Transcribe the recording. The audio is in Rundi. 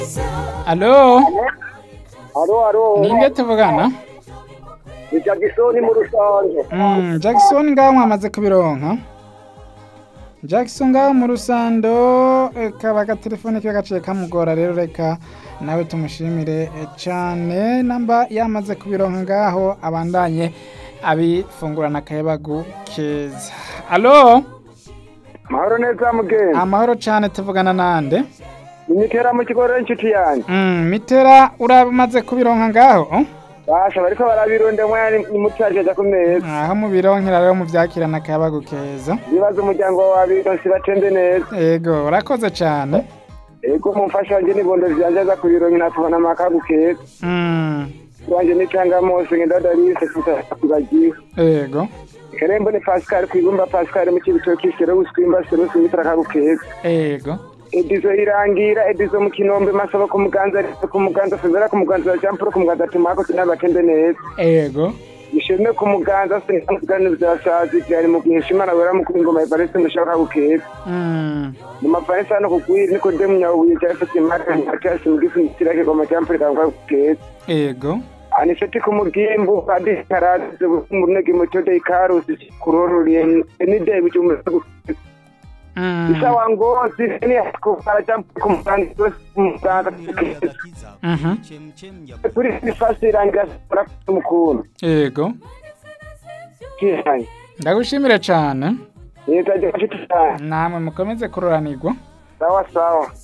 Alo, Alo, alo. ninde tuvugana? Ni Jackson mu rusange. Mm, Jackson ngaho mwamaze kubironka? Jackson ngaho mu rusando eh, kaba agatelefone kiba gaciye kamugora rero reka nawe tumushimire eh, cane namba yamaze kubironka ngaho abandanye abifungurana akayabagu keza. Alo, Mahoro neza mugenzi. amahoro cane tuvugana nande? Imitera mu kigo inshuti yanjye. Mm, mitera uramaze kubironka ngaho? oh? Basha bariko barabirunde mwanya ni mutajeje ku meza. aho mubironkera rero muvyakirana akayabagu keza. Ibibazo umuryango wa bironse batende neza. Ego, urakoze cane. Ego mumfasha wanje nibondo vyanje aza kubironka natubona amakagu keza. Mm, Wanje ni Cangamusi ngenda Darise kutakubagiwe. ego, Kerembo ni Pascal kwigumba Pascal mu kibitoki sero uskwimba sero simitra kagu keza. ego. Edizo irangira edizo mu kinombe masaba ku muganza ku muganza fezera ku muganza Jean Paul ku muganza tumako tunabatende neza. Ego. ishimwe ku muganza sinigani vyasazi vyari mu kwishimana wera mu kwingoma ivarisi mushaka gukeza Mm, mu mavarisi hano kugwiri niko demu nyabuye cyafite imara cyasi mu gifu kirake goma cyampurika ngo gukeza ego. aniseti ku mugimbu kandi karaze mu nege mu tode ikarusi kuroruriye ni de bijumwe Mm, isawa ngozi ni kufara cyampu ku muganza ku muganza mhm, kuri fasi irangira sura mukuru ego. kihanye Ndagushimire cane. yetaje kashitana Namwe mukomeze kuroranirwa. sawa sawa